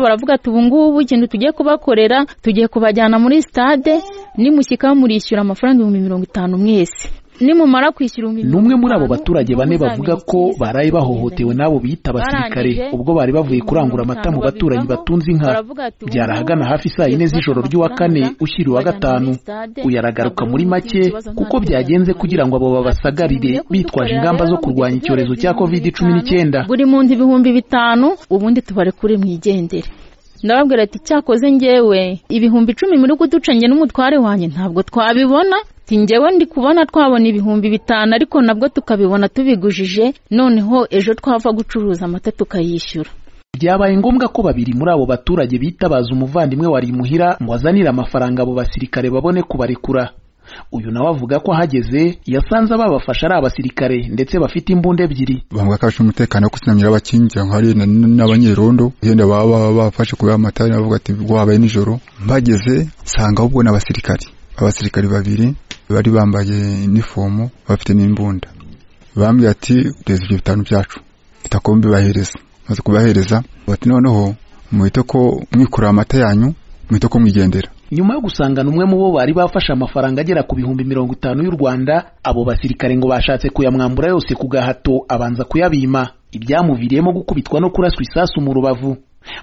baravuga ati ubu ngubu ikintu tugiye kubakorera tugiye kubajyana muri sitade nimushyika murishyura amafaranga ibihumbi mirongo itanu mwese nimumara kwishyura ibihumbi n'umwe muri abo baturage bane bavuga ko baraye bahohotewe n'abo bita abasirikare ubwo bari bavuye kurangura amata mu baturanyi batunze inka byari ahagana hafi saa yine z'ijoro ry'uwa kane ushyira uwa gatanu uyaragaruka muri make kuko byagenze kugira ngo abo babasagarire bitwaje ingamba zo kurwanya icyorezo cya kovide cumi n'icyenda buri munsi ibihumbi bitanu ubundi tubarekure mwigendere ndababwira ati cyakoze ngewe ibihumbi icumi muri kuduca njye n'umutware wanjye ntabwo twabibona njyewe ndi kubona twabona ibihumbi bitanu ariko nabwo tukabibona tubigujije noneho ejo twava gucuruza amata tukayishyura byabaye ngombwa ko babiri muri abo baturage bitabaza umuvandimwe wari imuhira ngo azanire amafaranga abo basirikare babone kubarekura uyu nawe avuga ko ahageze yasanze ababafasha ari abasirikare ndetse bafite imbunda ebyiri bavuga ko afite umutekano wo kusinamira abakingira nka hari n'abanyerondo wenda baba bafashe kubaha amata bavuga ati wabaye nijoro bageze nsanga ahubwo ni abasirikare abasirikare babiri bari bambaye inifomo bafite n'imbunda bambwiye ati reza ibyo bitanu byacu bitako mbibahereza maze kubahereza bati noneho muhite ko mwikurira amata yanyu muhite ko mwigendera nyuma yo gusangana umwe mu bo bari bafashe amafaranga agera ku bihumbi mirongo itanu y'u rwanda abo basirikare ngo bashatse kuyamwambura yose ku gahato abanza kuyabima ibyamuviriyemo gukubitwa no kuraswa isasu mu rubavu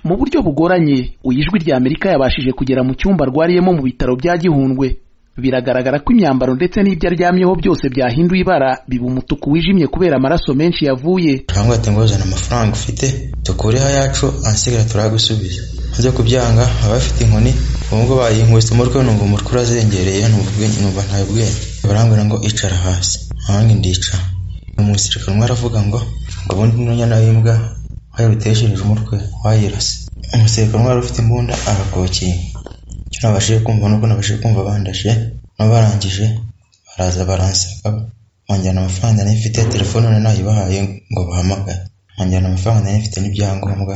mu buryo bugoranye ijwi rya amerika yabashije kugera mu cyumba arwariyemo mu bitaro bya gihundwe biragaragara ko imyambaro ndetse n'ibyo aryamyeho byose byahinduye ibara biba umutuku wijimye kubera amaraso menshi yavuye turabona ati nguzane amafaranga ufite tukureho ayacu ansigara turagusubiza ajya kubyanga aba afite inkoni ubu ngubu bayinkubise umutwe numva umutwe urazengereye numva ntawe bwenge barambwira ngo icara hasi ahandi ndicara umusirikare umwe aravuga ngo ngo ubundi n'unyana w'imbwa wayiruteshereje umutwe wayirase umusirikare umwe wari ufite imbunda arakokiye icyo nabashije kumva nuko nabashije kumva bandashe n'abarangije baraza baransaka banjyana amafaranga nari mfite telefone nari nayibahaye ngo bahamagare banjyana amafaranga nari mfite n'ibyangombwa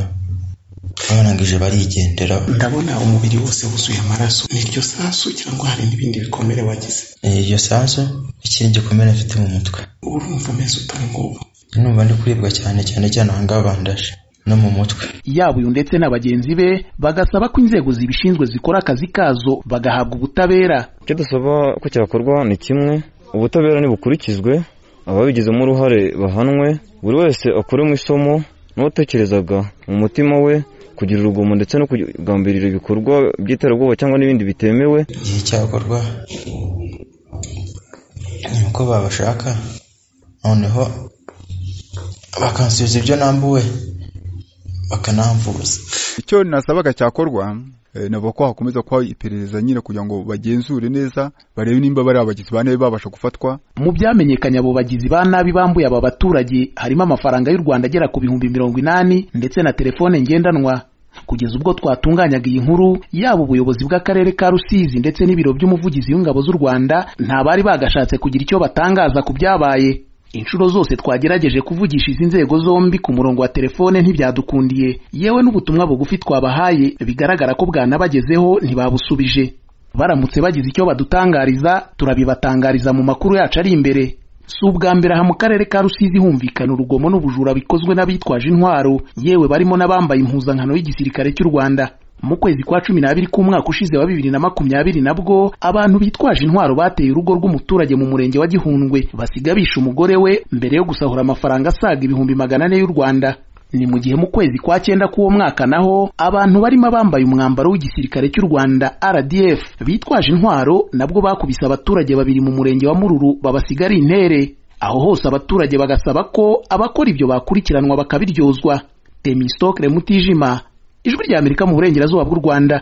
barangije barigendera ndabona umubiri wose wuzuye amaraso ni iryo sasu cyangwa hari n'ibindi bikomere wagize iryo sasu ikindi gikomere mfite mu mutwe urumva umeze ute ubu ngubu numva ndi kuribwa cyane cyane cyane aha ngaha bandashe no mu mutwe yaba uyu ndetse na bagenzi be bagasaba ko inzego zibishinzwe zikora akazi kazo bagahabwa ubutabera icyo dusaba ko cyakorwa ni kimwe ubutabera ntibukurikizwe ababigizemo uruhare bahanwe buri wese akuremo isomo n'uwatekerezaga mu mutima we kugira urugomo ndetse no kugambirira ibikorwa by'iterabwoba cyangwa n'ibindi bitemewe igihe cyakorwa ni uko babashaka noneho bakansubiza ibyo nambuwe bakanamvuza icyo nasabaga cyakorwa nabo ko hakomeza kuba iperereza nyine kugira ngo bagenzure neza barebe nimba bari abagizi ba nabi babasha gufatwa mu byamenyekanye abo bagizi ba nabi bambuye aba baturage harimo amafaranga y'u rwanda agera ku bihumbi mirongo inani ndetse na telefone ngendanwa kugeza ubwo twatunganyaga iyi nkuru yaba ubuyobozi bw'akarere ka rusizi ndetse n'ibiro by'umuvugizi w'ingabo z'u rwanda nta bari bagashatse kugira icyo batangaza ku byabaye inshuro zose twagerageje kuvugisha izi nzego zombi ku murongo wa telefone ntibyadukundiye yewe n'ubutumwa bugufi twabahaye bigaragara ko bwanabagezeho ntibabusubije baramutse bagize icyo badutangariza turabibatangariza mu makuru yacu ari imbere si ubwa mbere aha mu karere ka rusizi humvikana urugomo n'ubujura bikozwe n'abitwaje intwaro yewe barimo n'abambaye impuzankano y'igisirikare cy'u rwanda mu kwezi kwa cumi n'abiri k'umwaka ushize wa bibiri na makumyabiri nabwo abantu bitwaje intwaro bateye urugo rw'umuturage mu murenge wa gihundwe basiga bishe umugore we mbere yo gusahura amafaranga asaga ibihumbi magana ane y'u rwanda ni mu gihe mu kwezi kwa cyenda k'uwo mwaka naho abantu barimo abambaye umwambaro w'igisirikare cy'u rwanda rdf bitwaje intwaro nabwo bakubise abaturage babiri mu murenge wa mururu babasiga ari intere aho hose abaturage bagasaba ko abakora ibyo bakurikiranwa bakabiryozwa temistokle mutijima ijwi ry'amerika mu burengerazuba bw'u rwanda